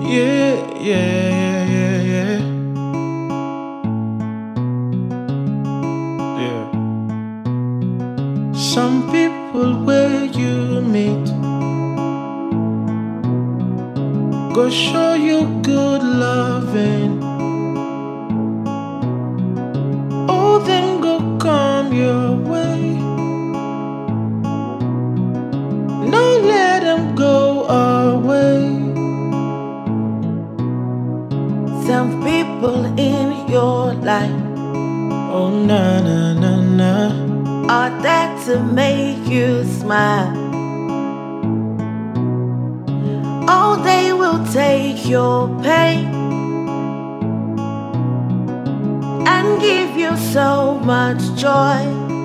Yeah, yeah, yeah, yeah, yeah. Yeah. Some people where you meet go show you good loving. Oh, them go come your way. No, let them go away. Some people in your life Oh, na na na na. are there to make you smile. Oh, they will take your pain and give you so much joy.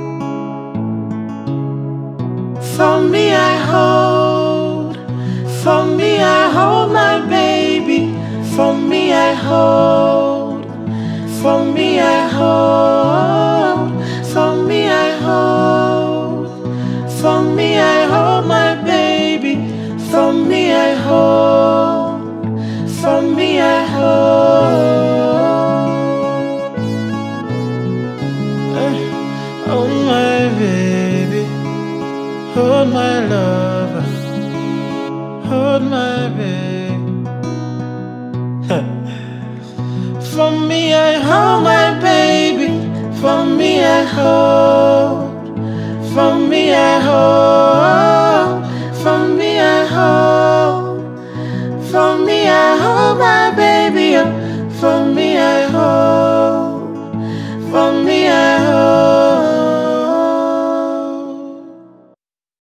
For me, I hold. For me, I hold my baby. For me, I hold. For me, I hold. For me, I hold. For me, I hold my baby. For me, I hold. For me, I hold. Eh, Oh, my baby. Hold my lover. Hold my baby. For me, I hold my baby. For me, I hold. For me, I hold.